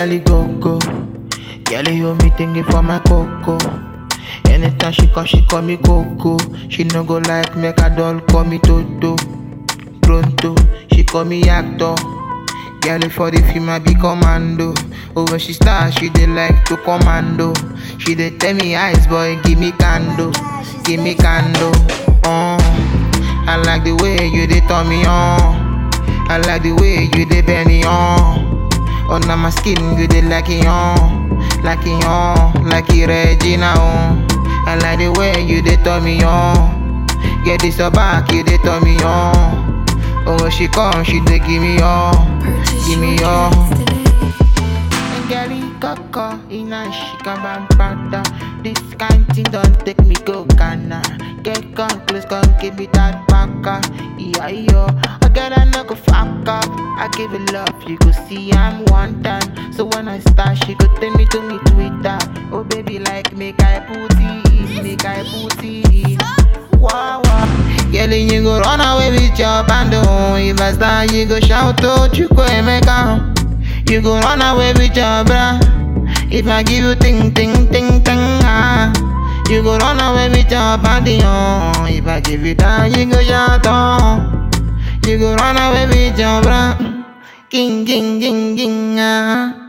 girl go go. Girl you me thinking for my coco. Anytime she come, she call me Coco. She no go like make a doll call me Toto. Pronto, she call me actor. Girl for the film I be commando. Oh when she start, she dey like to commando. She dey tell me eyes boy, give me candle, give me candle. Oh, I like the way you dey turn me on. I like the way you dey bend me on. Under my skin, you dey like it on, like it on, like it Regina on. I like the way you dey turn me on. Get this your back, you dey turn me on. Oh when she come, she dey give me all, give me all. Girlie Coco, Ina Shika Bampada. This kind thing don't take me go Ghana. Get come close, come give me that baka. Yeah, yo. I get a no go fuck up. I give it love, you go see I'm one time. So when I start, she go tell me to me Twitter. Oh baby, like make I put it, make I put it. Wow, wow. Girl, you go run away with your bando. If I start, you go shout to Chuko Emeka. You go run away with your bra. If I give you ting ting ting ting ah. You go run away with your body oh. If I give you that, you go shout oh. You go run away with your bra. King king king king ah.